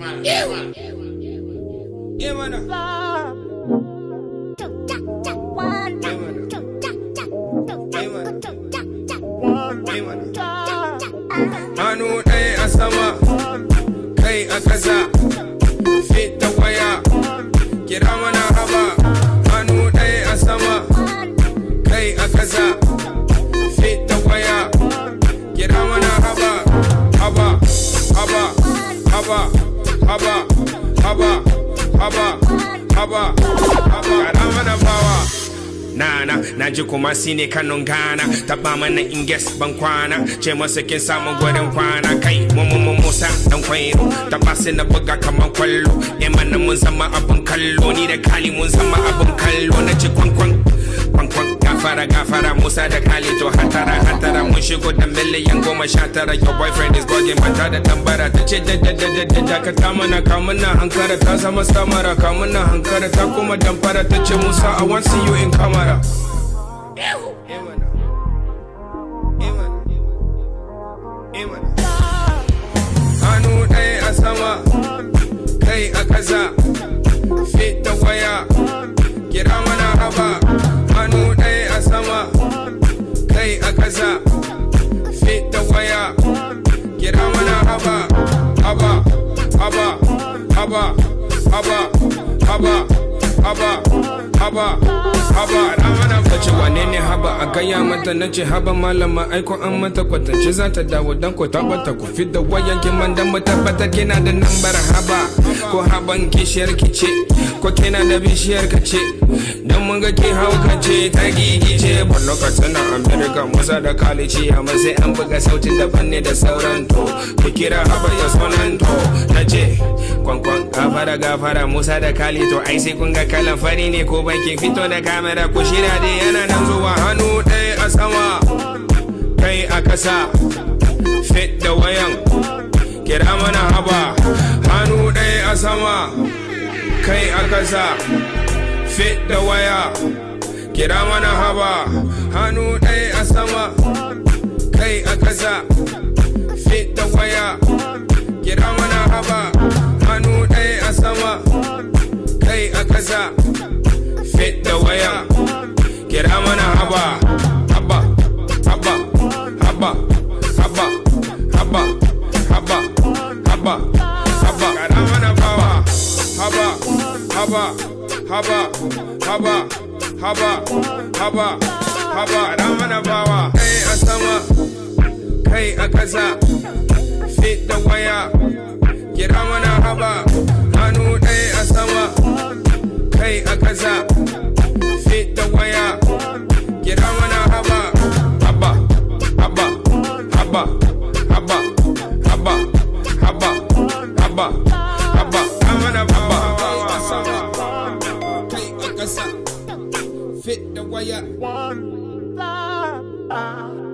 Yeah, man. Hannu ɗaya a sama, kai a ƙasa, fita waya, kira mana haba. Hannu ɗaya a sama, kai a ƙasa, fita waya, kira mana haba. Haba, haba, haba, haba, haba, haba, haba, haba. Kira mana bawa. Nana, na ji kuma si ne kanun gana Taba mana inges ban kwana Ce masa kin samu gurin kwana Kai mu mu mu musa dan kwairo Taba sai na buga kaman kwallo E mana mun zama abin kallo Ni da kali mun zama abin kallo Na ci kwankwan kwankwan Gafara gafara Musa da kali to hatara hatara Mun shigo da miliyan goma sha tara Your boyfriend is bugging mata da tambara Ta ce da da da da da dakata mana kamuna hankara Ta zama samara kamuna hankara Ta kuma damfara ta ce Musa I want see you in camera Hannu ɗaya a sama, kai a ƙasa, fit da waya, kira mana haba. Hannu ɗaya a sama, kai a ƙasa, fit da waya, kira mana haba. Haba, haba, haba, haba, haba, haba, haba, haba. Ramana ta ce wane ne haba a gaya mata na ce haba malama aiko an mata kwatance za ta dawo dan ko tabbata ku fit da wayan kiman dan mu tabbatar kina da nambar haba ko haban kishiyar ki ce ko kina da bishiyar ka ce dan mun ga ki hauka ce ta gigice bon lokacin na america musa da kalici amma sai an buga sautin daban ne da sauran to ku kira haba ya sonan to na ce kwankwan gafara gafara musa da kali to ai sai kun ga kalan fari ne ko bankin fito da kamera ku shirya dai yana nan zuwa hannu ɗaya a sama kai a ƙasa fit da wayan kira mana haba hannu ɗaya a sama kai a ƙasa fit da waya kira mana haba hannu ɗaya a sama kai a ƙasa fit da waya kira mana haba hannu ɗaya a sama kai a ƙasa fit da waya kira mana haba haba haba haba haba haba haba haba haba kira mana bawa haba haba haba haba haba haba haba kira mana bawa kai a sama kai a ƙasa fit da waya kira mana haba hannu ɗaya a sama kai a ƙasa fit da waya kira mana haba haba haba haba haba haba haba haba haba amana haba haba sama kai a ƙasa fit da waya One love.